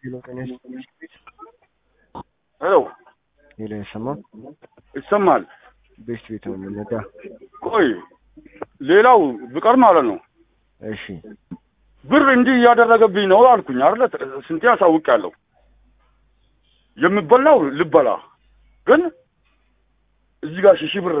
ሄሎ ጤና ሄሎ ሄሎ ይሰማል? ይሰማል። ቤት ቤት ነው የምንነዳ። ቆይ ሌላው ብቀር ማለት ነው እሺ ብር እንዲህ እያደረገብኝ ነው አልኩኝ አይደለ? ስንቴ አሳውቄያለሁ። የምበላው ልበላ ግን እዚህ ጋር ሺህ ሺህ ብር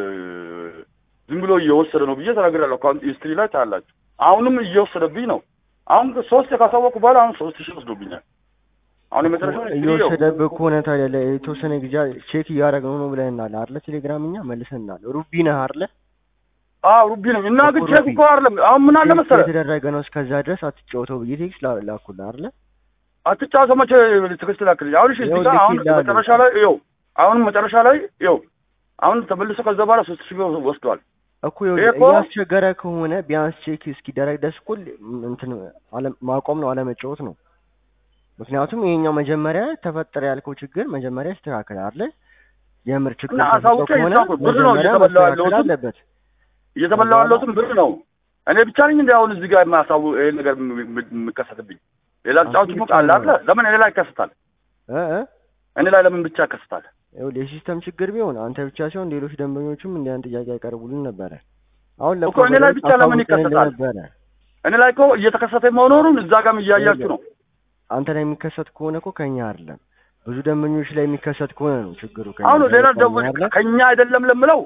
ዝም ብሎ እየወሰደ ነው ብዬ ተናግሬያለሁ። አካውንት ሂስትሪ ላይ ታያላችሁ። አሁንም እየወሰደብኝ ነው። አሁን ሶስት ካሳወቅኩ በኋላ አሁን ሶስት ሺህ ወስዶብኛል። አሁን የመጨረሻ እየወሰደብህ ከሆነ ታዲያ የተወሰነ ጊዜ ቼክ እያደረግነው ነው ብለህናል አይደለ? ቴሌግራም እኛ መልሰናል። ሩቢ ነህ አይደለ? አዎ ሩቢ ነኝ እና ግን ቼክ እኮ አይደለም። አሁን ምን አለ መሰለህ የተደረገ ነው እስከዛ ድረስ አትጫወተው ብዬ ቴክስት ላኩልህ አይደለ? አትጫወተው መቼ ትክስት ላክልኝ። አሁን እሺ እዚህ ጋር አሁን መጨረሻ ላይ ይኸው አሁን መጨረሻ ላይ ይኸው አሁን ተመልሶ ከዛ በኋላ ሶስት ሺህ ብር ወስዷል እኮ እያስቸገረ ከሆነ ቢያንስ ቼክ እስኪደረግ ድረስ እኮ እንትን ማቆም ነው አለመጫወት ነው። ምክንያቱም ይሄኛው መጀመሪያ ተፈጠረ ያልከው ችግር መጀመሪያ ይስተካከል አይደለ? የምር ችግር እና አሳውቄ ይሳኩ ብር ነው እየተበላው ያለሁት አለበት እየተበላው ያለሁትም ብር ነው። እኔ ብቻ ነኝ እንደ አሁን እዚህ ጋር የማያሳው ይሄ ነገር የሚከሰትብኝ ሌላ ጫዎች ሙቅ አለ አይደለ? ለምን እኔ ላይ ይከሰታል? እ እ እኔ ላይ ለምን ብቻ ይከሰታል? ይኸውልህ የሲስተም ችግር ቢሆን አንተ ብቻ ሲሆን ሌሎች ደንበኞችም እንዲያን ጥያቄ ያቀርቡልን ነበረ። አሁን እኮ እኔ ላይ ብቻ ለምን ይከሰታል? ነበረ እኔ ላይ እኮ እየተከሰተ መኖሩን እዛ ጋርም እያያችሁ ነው። አንተ ላይ የሚከሰት ከሆነ እኮ ከኛ አይደለም ብዙ ደንበኞች ላይ የሚከሰት ከሆነ ነው ችግሩ። አሁን ሌላ ደው ከኛ አይደለም ለምለው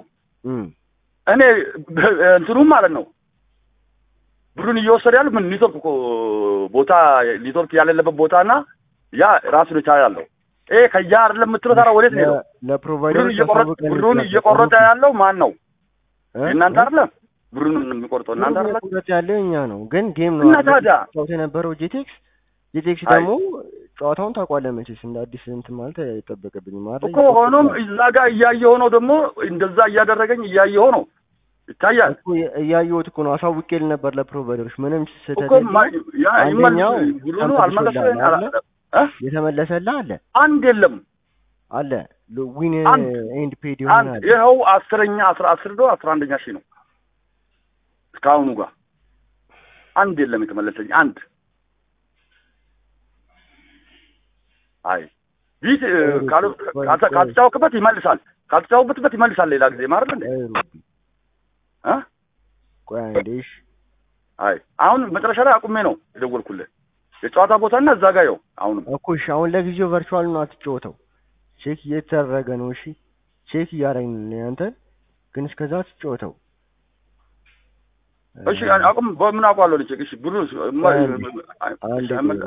እኔ እንትኑም ማለት ነው ብሩን እየወሰደ ያሉት ምን ኔትወርክ እኮ ቦታ ኔትወርክ ያለለበት ቦታና ያ ራሱን የቻለ ያለው ይሄ ከያ አይደለም የምትለው ታዲያ ወዴት ነው? ለፕሮቫይደር ብሩን እየቆረጠ ያለው ማን ነው? እናንተ አይደለም ብሩን የሚቆርጠው እናንተ አይደለም። ቁጥረት ያለው እኛ ነው፣ ግን ጌም ነው እና ታዲያ ጨዋታ የነበረው ጄቴክስ ጄቴክስ ደግሞ ጨዋታውን ታውቋለህ መቼስ እንደ አዲስ እንትን ማለት አይጠበቅብኝም ማለት እኮ ሆኖም እዛ ጋር እያየሁ ነው ደግሞ እንደዛ እያደረገኝ እያየሁ ነው ይታያል እኮ እያየሁት እኮ ነው። አሳውቄልህ ነበር ለፕሮቫይደሮች ምንም ስህተት እኮ አንደኛው ብሩኑ አልመለሰልኝ የተመለሰልህ አለ አንድ የለም አለ ዊን ኤንድ ፔድ አንድ ይሆናል። ይኸው አስረኛ አስራ አስር ዶ አስራ አንደኛ ሺህ ነው እስካሁኑ ጋር አንድ የለም የተመለሰኝ አንድ አይ ቢት ካልተጫወክበት ይመልሳል ካልተጫወክበት ይመልሳል ሌላ ጊዜ ማለት እንዴ እ ቆይ አንዴ እሺ አይ አሁን መጨረሻ ላይ አቁሜ ነው የደወልኩልህ የጨዋታ ቦታና እዛ ጋር ይኸው አሁንም እኮ እሺ አሁን ለጊዜው ቨርቹዋል ነው አትጫወተው ቼክ እየተደረገ ነው እሺ ቼክ እያደረግን ነው ያንተ ግን እስከዛ አትጫወተው እሺ አቁም በምን አውቀዋለሁ ልቼክ እሺ ብሩ አንዴ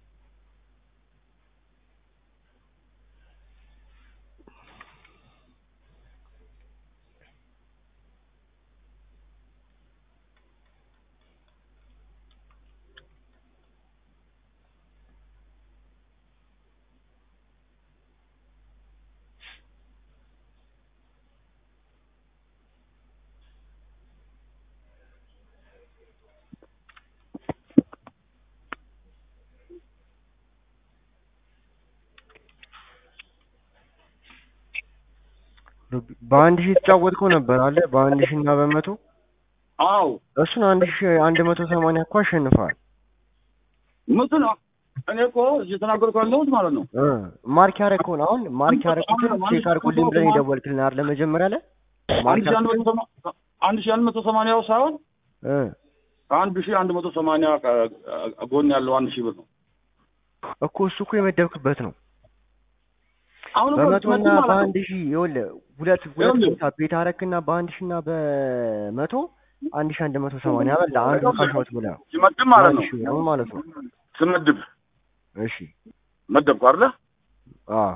በአንድ ሺህ የተጫወትከው ነበር አለ በአንድ ሺህ እና በመቶ አዎ እሱን አንድ ሺህ አንድ መቶ ሰማንያ እኮ አሸንፈዋል። መቶ ነው እኔ እኮ እየተናገርኩ ያለሁት ማለት ነው። ማርክ ያደረግከውን አሁን ማርክ ያደረግኩትን ቼክ አድርጉልኝ ብለን የደወልክልን አይደለ መጀመሪያ ላይ አንድ ሺህ አንድ መቶ አንድ ሺህ አንድ መቶ ሰማንያው ሳይሆን ከአንድ ሺህ አንድ መቶ ሰማንያ ጎን ያለው አንድ ሺህ ብር ነው እኮ እሱ እኮ የመደብክበት ነው። አሁን በመቶና በአንድ ሺህ ይኸውልህ ሁለት ሁለት ቦታ ቤት አረክና በአንድ ሺህ እና በመቶ አንድ ሺህ አንድ መቶ ሰማንያ በላ አንዱ ካሻውት ብላ ሲመድብ ማለት ነው ነው ማለት ነው። ስመድብ እሺ መደብኩ አይደለ? አዎ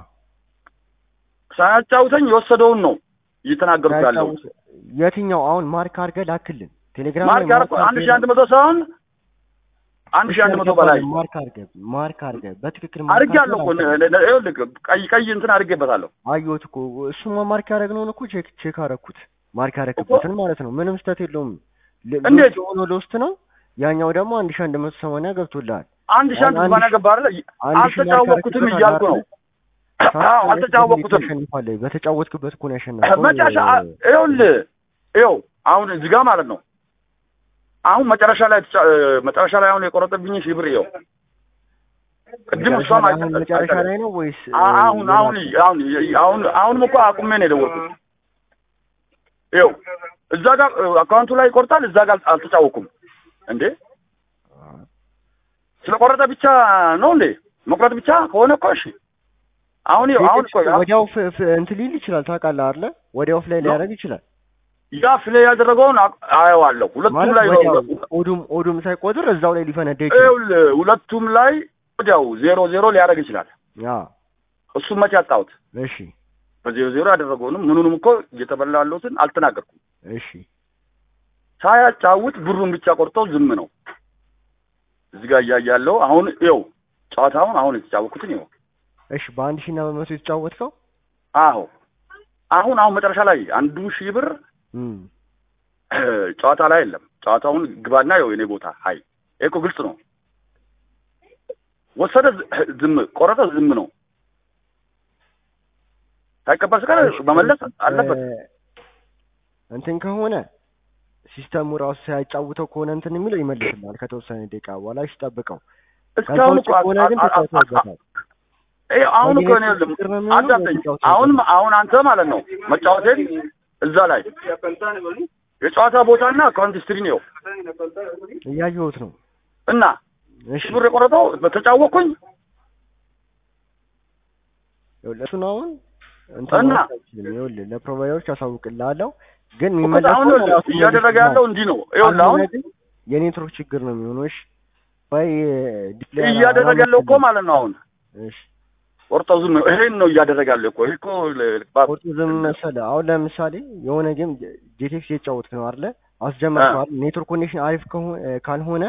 ሳያጫውተኝ የወሰደውን ነው እየተናገርኩ ያለው። የትኛው አሁን ማርክ አድርገህ ላክልን ቴሌግራም ማርክ ያደረኩ አንድ ሺህ አንድ መቶ ሳይሆን አንድ ሺህ አንድ መቶ በላይ ማርክ አድርገህ ማርክ አድርገህ በትክክል አድርጌያለሁ እኮ ይኸውልህ ቀይ ቀይ እንትን አድርጌበታለሁ። አየሁት እኮ እሱማ ማርክ ያደረግነውን እኮ ቼክ ቼክ አደረኩት ማርክ ያደረግበትን ማለት ነው። ምንም ስህተት የለውም። እንዴት ሆኖ ለውስጥ ነው። ያኛው ደግሞ አንድ ሺህ አንድ መቶ ሰማንያ ገብቶልሃል። አንድ ሺህ አንድ ሰማንያ ገባ አይደለ? አልተጫወቅኩትም እያልኩ ነው። አዎ አልተጫወቅኩትም። ያሸንፋለህ። በተጫወትክበት እኮ ነው ያሸነፈው። መጨረሻ ይኸውልህ ይኸው አሁን እዚህ ጋር ማለት ነው አሁን መጨረሻ ላይ መጨረሻ ላይ አሁን የቆረጠብኝ ሺህ ብር ይኸው ቅድም እሷም አሁን መጨረሻ ላይ ነው ወይስ አ- አሁን አሁን አሁን አሁን አሁንም እኮ አቁሜ ነው የደወልኩት። ይኸው እዛ ጋር አካውንቱ ላይ ይቆርጣል፣ እዛ ጋር አልተጫወኩም እንዴ። ስለቆረጠ ብቻ ነው እንዴ? መቁረጥ ብቻ ከሆነ እኮ እሺ። አሁን ይኸው አሁን እኮ ወዲያው ፍ- ፍ- እንትን ሊል ይችላል ታውቃለህ አይደለ? ወዲያው ፍላይ ሊያደርግ ይችላል ያ ፍሌ ያደረገውን አቅ- አየዋለሁ። ሁለቱም ማለት ላይ ወዲያው ኦዱም ኦዱም ሳይቆጥር እዛው ላይ ሊፈነዳ ይችላል። ይኸውልህ ሁለቱም ላይ ወዲያው ዜሮ ዜሮ ሊያደርግ ይችላል። ያ እሱም መቼ አጣሁት? እሺ በዜሮ ዜሮ ያደረገውንም ምኑንም እኮ እየተበላ ያለሁትን አልተናገርኩም። እሺ ሳያጫውት ብሩን ብቻ ቆርጠው ዝም ነው። እዚህ ጋር እያያለሁ አሁን ይኸው ጨዋታውን አሁን የተጫወኩትን ይኸው እሺ በአንድ ሺህ እና በመቶ የተጫወትከው አሁ አሁን አሁን መጨረሻ ላይ አንዱ ሺህ ብር እም ጨዋታ ላይ የለም። ጨዋታውን ግባና ይኸው የኔ ቦታ ሀይ ይሄ እኮ ግልጽ ነው። ወሰደ ዝ- ዝም ቆረጠ ዝም ነው። ሳይቀበል ስቀር መመለስ አለበት። እ፣ እንትን ከሆነ ሲስተሙ ራሱ ሳያጫውተው ከሆነ እንትን የሚለው ይመልስልሃል ከተወሰነ ደቂቃ በኋላ እሺ ጠብቀው። ከዛ እስካሁን ውጭ እኮ አ- ከሆነ ግን አ- አ- አ- ተጫውተውበታል። ይሄ አሁን እኮ እኔ ማግኘት ችግር ነው የሚሆነው አዳምጠኝ። ወይ ተጫውተውበታል? አሁን አሁን አንተ ማለት ነው መጫወቴን እዛ ላይ የጨዋታ ቦታና አካውንት ስትሪ ነው እያየሁት ነው። እና እሺ ብር የቆረጠው በተጫወቅኩኝ ይኸውልህ እሱን አሁን እንትን እና ማለት አይችልም። ይኸውልህ ለፕሮቫይደሮች አሳውቅልሃለሁ ግን እኮ የሚመለሰው አሁን ራሱ ይኸውልህ እያደረገ ይመልስልሃል። ያለው እንዲህ ነው። ይኸውልህ አሁን ካልሆነ ግን የኔትወርክ ችግር ነው የሚሆነው። እሺ ወይ ዲስፕሌይ እያደረገ ያለው እኮ ማለት ነው አሁን እሺ ቆርጠው ዝም ነው። ይሄን ነው እያደረገ ያለው እኮ ይሄ እኮ ለ- ባ- ቁርጡ ዝም መሰለህ። አሁን ለምሳሌ የሆነ ጌም ጄቴክስ እየተጫወትክ ነው አይደለ? አስጀመርከዋል። ኔትወርክ ኮኔክሽን አሪፍ ከሆ- ካልሆነ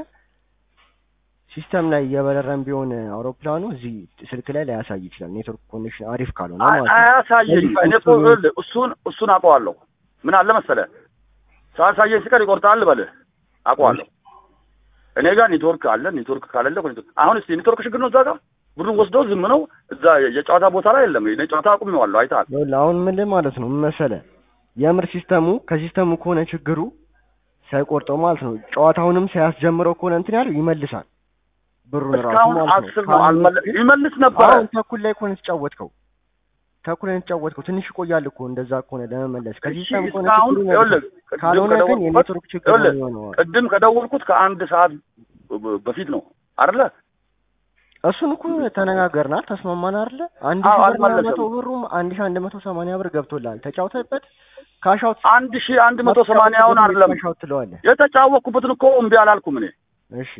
ሲስተም ላይ እየበረረን ቢሆን አውሮፕላኑ እዚህ ስልክ ላይ ላያሳይ ይችላል። ኔትወርክ ኮኔክሽን አሪፍ ካልሆነ አይ- ማለት ነው። አያሳየኝ። እኔ እኮ ይኸውልህ እሱን እሱን አውቀዋለሁ። ምን አለ መሰለህ ሳያሳየኝ ሲቀር ይቆርጣል በልህ አውቀዋለሁ። እኔ ጋር ኔትወርክ አለ። ኔትወርክ ካለለ እኮ ኔትወርክ አሁን እስኪ ኔትወርክ ችግር ነው እዛ ጋር ብሩን ወስደው ዝም ነው። እዛ የጨዋታ ቦታ ላይ የለም። እኔ ጨዋታ አቁሜዋለሁ። አይተሃል። ይኸውልህ አሁን ምን ማለት ነው ምን መሰለህ፣ የምር ሲስተሙ ከሲስተሙ ከሆነ ችግሩ ሳይቆርጠው ማለት ነው ጨዋታውንም ሳያስጀምረው ከሆነ እንትን ያለው ይመልሳል ብሩን ራሱ እስካሁን ማለት ነው። አስር ነው አልመለ- ይመልስ ነበረ። አሁን ተኩል ላይ ከሆነ የተጫወትከው ተኩል ላይ የተጫወትከው ትንሽ ይቆያል እኮ እንደዛ ከሆነ ለመመለስ ከሲስተም ከሆነ እስካሁን ችግሩ ይኸውልህ ይመልሳል። ቅድም ካልሆነ ግን ከደወልኩበት የኔትወርክ ችግር ነው ይኸውልህ የሚሆነው። ቅድም ከደወልኩት ከአንድ ሰዓት በ- በፊት ነው አይደለ? እሱን እኮ ተነጋገርና ተስማማን አይደለ? አንድ አዎ፣ ሺህ ብር አልመለሰም። መቶ ብሩም አንድ ሺህ አንድ መቶ ሰማንያ ብር ገብቶልሃል። ተጫውተህበት ካሻውት አንድ ሺህ አንድ መቶ ሰማንያውን አይደለም ካሻውት ትለዋለህ። የተጫወቅኩበትን እኮ እምቢ አላልኩም እኔ እሺ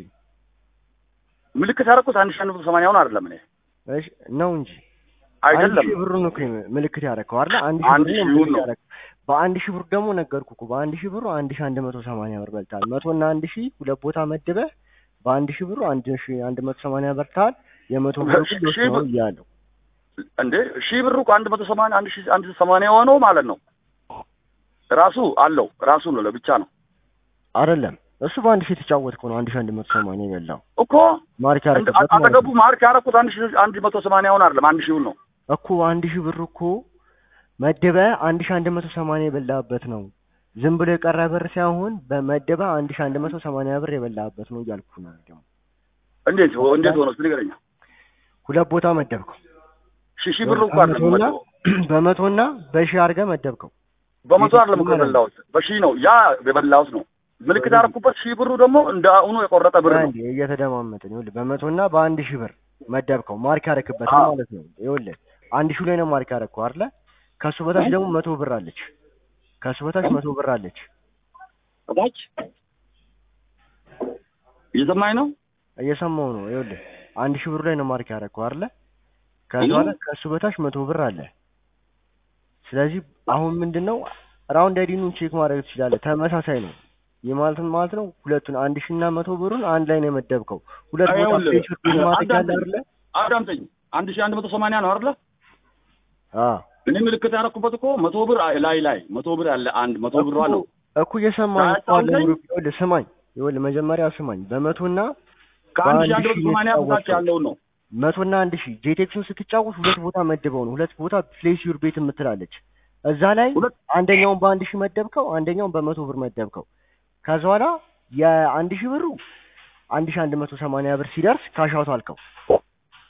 ምልክት ያደረኩት አንድ ሺህ አንድ መቶ ሰማንያውን አይደለም እኔ እሺ ነው እንጂ አይደለም አንድ ሺህ ብሩን እኮ ምልክት ያደረከው አይደለ? አንድ አንድ ሺህ ብሩን ሺህ ምልክት ነው። ያደረከው በአንድ ሺህ ብር ደግሞ ነገርኩህ እኮ በአንድ ሺህ ብሩ አንድ ሺህ አንድ መቶ ሰማንያ ብር በልተሃል። መቶ እና አንድ ሺህ ሁለት ቦታ መድበህ በአንድ ሺህ ብሩ አንድ ሺህ አንድ መቶ ሰማንያ በልተሃል። የመቶ ብሩ ግን ሎስ ሺህ ነው ብር- እያለሁ እንዴ ሺህ ብሩ እኮ አንድ መቶ ሰማንያ አንድ ሺህ አንድ ሰማንያ የሆነው ማለት ነው ራሱ አለው ራሱ ነው ለብቻ ነው አይደለም እሱ በአንድ ሺህ የተጫወትከው ነው አንድ ሺህ አንድ መቶ ሰማንያ የበላው እኮ ማርክ እንደ- ያደረገበት ማለት አጠገቡ ነው ማርክ ያደረኩት አንድ ሺህ አንድ መቶ ሰማንያውን አይደለም አንድ ሺውን ነው እኮ አንድ ሺህ ብር እኮ መደበ አንድ ሺህ አንድ መቶ ሰማንያ የበላበት ነው። ዝም ብሎ የቀረ ብር ሳይሆን በመደበ አንድ ሺህ አንድ መቶ ሰማንያ ብር የበላበት ነው እያልኩ ነው። ደግሞ እንዴት ሆ- እንዴት ሆነ እስኪ ንገረኝ ሁለት ቦታ መደብከው ሺህ ሺህ ብሩ እኮ አይደለም በመቶና መቶ በመቶና በሺህ አድርገህ መደብከው። በመቶ አይደለም እኮ የበላሁት በሺህ ነው ያ የበላሁት ነው ምልክት ያደረኩበት ሺህ ብሩ ደግሞ እንደ አሁኑ የቆረጠ ብር ነው አንዴ እየተደማመጥን ይኸውልህ፣ በመቶና በአንድ ሺህ ብር መደብከው ማርክ ያደረክበት ነው አዎ። ማለት ነው። ይኸውልህ አንድ ሺህ ላይ ነው ማርክ ያደረከው አይደለ? ከሱ በታች ደግሞ መቶ ብር አለች። ከሱ በታች መቶ ብር አለች። ታች እየሰማኝ ነው እየሰማው ነው። ይኸውልህ አንድ ሺህ ብሩ ላይ ነው ማርክ ያደረከው አይደለ? ከዛ በኋላ ከሱ በታች መቶ ብር አለ። ስለዚህ አሁን ምንድነው ራውንድ አይዲኑን ቼክ ማድረግ ትችላለህ። ተመሳሳይ ነው። ይህ ማለት ምን ማለት ነው? ሁለቱን አንድ ሺህ እና መቶ ብሩን አንድ ላይ ነው የመደብከው። ሁለት ቦታ ይኸውልህ፣ ፕሬሽር ቢል ማድረግ ያለ አንዳንድ- አይደለ? አዳምጠኝ አንድ ሺህ አንድ መቶ ሰማንያ ነው አይደለ አዎ እኔ ምልክት ያደረኩበት እኮ መቶ ብር ላይ ላይ መቶ ብር ያለ አንድ መቶ ብር ነው እኮ እየሰማኝ እኮ አለ ታውቀኝ? ብሩክ። ይኸውልህ ስማኝ፣ ይኸውልህ መጀመሪያ ስማኝ። በመቶና ከአንድ ሺህ በአንድ አንድ መቶ ሺህ ሰማንያ በታች የተጫወተው። ያለውን ነው መቶና አንድ ሺህ ጄቴክሱን ስትጫወት ሁለት ቦታ መድበው ነው። ሁለት ቦታ ፕሌስ ዩር ቤት የምትላለች እዛ ላይ ሁለት አንደኛውን በአንድ ሺህ መደብከው፣ አንደኛውን በመቶ ብር መደብከው። ከዛ በኋላ የአንድ ሺህ ብሩ አንድ ሺህ አንድ መቶ ሰማንያ ብር ሲደርስ ካሻውት አልከው።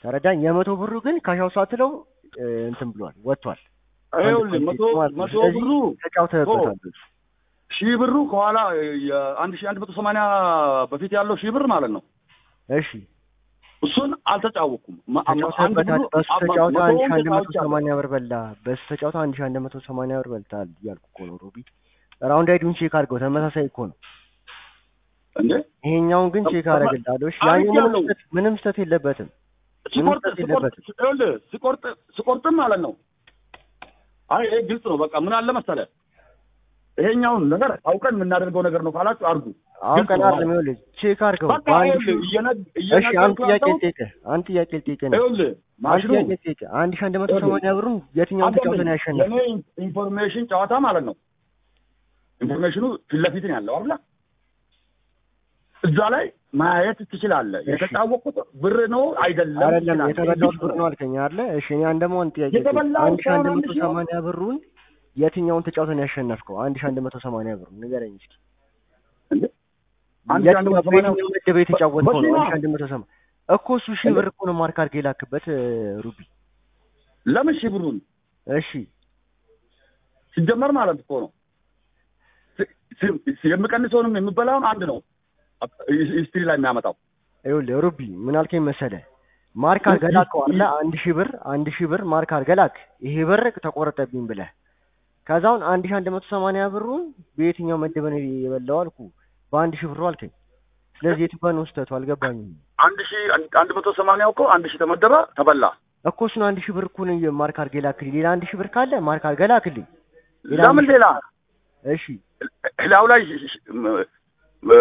ተረዳኝ። የመቶ ብሩ ግን ካሻው ሳትለው እ፣ እንትን ብሏል ወጥቷል። ይኸውልህ አንድ መቶ ማለት ነው። መቶ ስለዚህ ብሩ ተጫውተህበታል። ሺህ ብሩ ከኋላ የአንድ ሺህ አንድ መቶ ሰማንያ በፊት ያለው ሺህ ብር ማለት ነው። እሺ እሱን አልተጫወኩም። ማ- አንድ ተጫውተህበታል። ብሩ በሱ አባ- ተጫውተህ አንድ ሺህ መቶውን አንድ መቶ ተጫውቻለሁ። ሰማንያ ብር በላ። በሱ ተጫውተህ አንድ ሺህ አንድ መቶ ሰማንያ ብር በልተሃል እያልኩ እኮ ነው ሮቢ። ራውንድ አይዱን ቼክ አድርገው ተመሳሳይ እኮ ነው። እንዴ ይሄኛውን ግን ቼክ ተማ- አደርግልሃለሁ። እሺ ያኛው ምንም አድርጌያለሁ። ስህተት ምንም ስህተት የለበትም። ሲቆርጥ ምንም ስህተት ሲቆርጥ የለበትም። ይኸውልህ ሲቆርጥ ሲቆርጥም ማለት ነው። አይ ይሄ ግልጽ ነው። በቃ ምን አለ መሰለህ ይሄኛውን ነገር አውቀን የምናደርገው ነገር ነው ካላችሁ አድርጉ። አውቀን ነው። አይደለም ይኸውልህ ቼክ አድርገው በቃ በአንድ ሺህ ይኸውልህ እየነግ- እሺ አንድ እየነገርኩህ ጥያቄ ያለሁት ልጠይቅህ አንድ ጥያቄ ልጠይቅህ ነው ይኸውልህ አንድ ማሽኑ ጥያቄ ልጠይቅህ አንድ ሺህ አንድ መቶ ይኸውልህ፣ ሰማንያ ብሩን የትኛውን ተጫውተህ ነው ያሸነፈው? የኔ ኢንፎርሜሽን ጨዋታ ማለት ነው። ኢንፎርሜሽኑ ፊት ለፊት ነው ያለው አይደል? እዛ ላይ ማየት ትችላለህ። እሺ። የተጫወቁት ብር ነው አይደለም አይደለም ትችላለህ። የተበላሁት ግልጽ ብር ነው አልከኝ አይደለ? እሺ እኔ አንድ ደግሞ አንድ ጥያቄ የተበላው ልጠይቅህ። አንድ ሺህ አንድ ከሆነ መቶ አንድ ሺህ ሰማንያ ብሩን የትኛውን ተጫውተህ ነው ያሸነፍከው? አንድ ሺህ አንድ መቶ ሰማንያ ብሩን ንገረኝ እስኪ። እንዴ? አንድ ሺህ አንድ የትኛው መቶ ሰማንያ በየትኛው ምድብ የተጫወትከው ነው? በሺህ አንድ ሺህ አንድ መቶ ሰማንያ እኮ እሱ ሺህ ብር እኮ ነው ማርክ አድርገህ የላክበት እ፣ ሩቢ። ለምን ሺህ ብሩን እሺ ሲጀመር ማለት እኮ ነው ሲ- ሲ- የምቀንሰውንም የምበላውን አንድ ነው ሂስትሪ ላይ የሚያመጣው ይኸውልህ ሩቢ ምን አልከኝ መሰለህ? ማርክ አድርገህ ላከው አለ አንድ ሺህ ብር አንድ ሺህ ብር ማርክ አድርገህ ላክ። ይሄ ብር ተቆረጠብኝ ብለህ ከዛውን አንድ ሺህ አንድ መቶ ሰማንያ ብሩን በየትኛው መደብ ነው የበላው አልኩ። በአንድ ሺህ ብሩ አልከኝ። ስለዚህ የቱ ጋር ነው ስህተቱ? አልገባኝም አንድ ሺህ አንድ መቶ ሰማንያው እኮ አንድ ሺህ ተመደበ ተበላ እኮ እሱን አንድ ሺህ ብር እኮ ነው ማርክ አድርገህ ላክልኝ። ሌላ አንድ ሺህ ብር ካለ ማርክ አድርገህ ላክልኝ። ሌላ አንድ ለምን ሺህ- ሌላ እሺ ላዩ ላይ ሺ- ሺ- ም- እ፣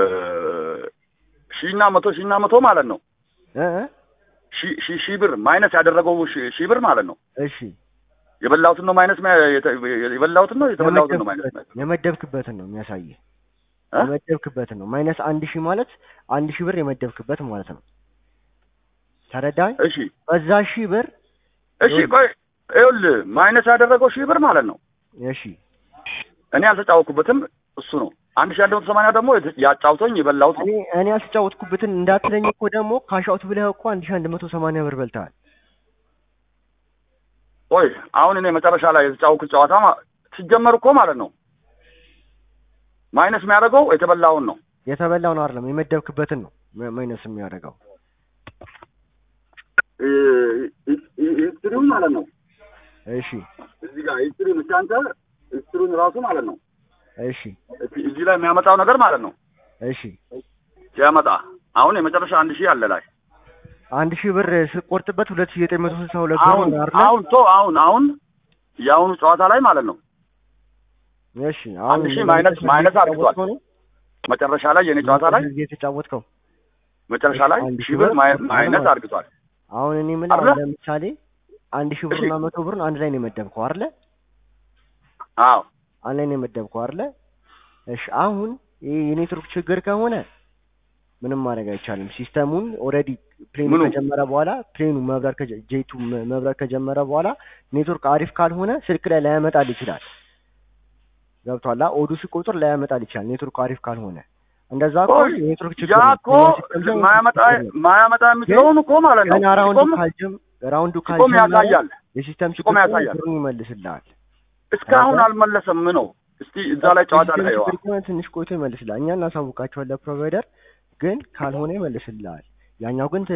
ሺና መቶ ሺና መቶ ማለት ነው እ እ ሺ- ሺ- ሺህ ብር ማይነስ ያደረገው ሺ- ሺህ ብር ማለት ነው እሺ የበላሁትን ነው ማይነስ ሚያ- የተ- የበላሁትን ነው የተበላሁትን ነው ማይነስ ሚያ- የመደብክበትን ነው የሚያሳይህ። እ? የመደብክበትን ነው ማይነስ አንድ ሺህ ማለት አንድ ሺህ ብር የመደብክበት ማለት ነው። ተረዳኝ? እሺ በዛ ሺህ ብር እሺ ቆይ ይኸውልህ ማይነስ ያደረገው ሺህ ብር ማለት ነው እሺ እኔ ያልተጫወኩበትም እሱ ነው አንድ ሺህ አንድ መቶ ሰማንያ ደግሞ የተ- ያጫውቶኝ የበላሁት ነው እኔ እኔ ያልተጫወትኩበትን እንዳትለኝ እኮ ደግሞ ካሻውት ብለህ እኮ አንድ ሺህ አንድ መቶ ሰማንያ ብር በልተሃል። ቆይ አሁን እኔ መጨረሻ ላይ የተጫወኩት ጨዋታ ማ- ሲጀመር እኮ ማለት ነው ማይነስ የሚያደርገው የተበላውን ነው የተበላውን አይደለም የመደብክበትን ነው ማ- ማይነስ የሚያደርገው። ሂስትሪውን ማለት ነው እሺ እዚህ ጋር ሂስትሪውን እስኪ አንተ ሂስትሪውን ራሱ ማለት ነው እሺ እዚህ- እዚህ ላይ የሚያመጣው ነገር ማለት ነው እሺ ሲያመጣ አሁን የመጨረሻ አንድ ሺህ አለ ላይ አንድ ሺህ ብር ስትቆርጥበት ሁለት ሺህ ዘጠኝ መቶ ስልሳ ሁለት ብር አሁን ነው አይደለ? አሁን ቶ አሁን አሁን የአሁኑ ጨዋታ ላይ ማለት ነው እሺ አሁን አንድ ሺህ ማይነስ ማይነስ አድርጓል የተጫወትከው ነው? መጨረሻ ላይ የኔ ጨዋታ ላይ ጊዜ የተጫወትከው መጨረሻ ላይ አንድ ሺህ ሺህ ብር ብር ማይ- ቆርጠሃል ማይነስ ማለት ነው። አድርግቷል አሁን እኔ ምን አይደለ? ለምሳሌ አንድ ሺህ ብርና መቶ ብርን አንድ ላይ ነው የመደብከው አይደለ? አዎ አንድ ላይ ነው የመደብከው አይደለ? እሺ አሁን ይህ የኔትወርክ ችግር ከሆነ ምንም ማድረግ አይቻልም። ሲስተሙን ኦልሬዲ ፕሌኑ ምኑ? ከጀመረ በኋላ ፕሌኑ መብረር ከጀ- ጄቱ መ- መብረር ከጀመረ በኋላ ኔትወርክ አሪፍ ካልሆነ ስልክ ላይ ላያመጣል ይችላል። ገብቷላ? ኦዱ ሲቆጥር ላያመጣል ይችላል ኔትወርክ አሪፍ ካልሆነ። እንደዛ እኮ ቆይ የኔትወርክ ችግር ያ ነው። እኮ ሲስተም ላይ ማያመጣ ችግር ነው። ማያመጣ የምትለውን እኮ ማለት ነው ገና ራውንዱ ሲቆም ካልጀም ራውንዱ ሲቆም ካልጀመረ ያሳያል የሲስተም ችግር ሲቆም ከሆነ ያሳያል። ብሩን ይመልስልሃል። እስካሁን አዎ። አልመለሰም ነው እስቲ እዛ ላይ ጨዋታ ላይ የሲስተም ይዋ ችግር ከሆነ ትንሽ ቆይቶ ይመልስልሃል። እኛ እናሳውቃቸዋለን ፕሮቫይደር ግን ካልሆነ ይመልስልሃል። ያኛው ግን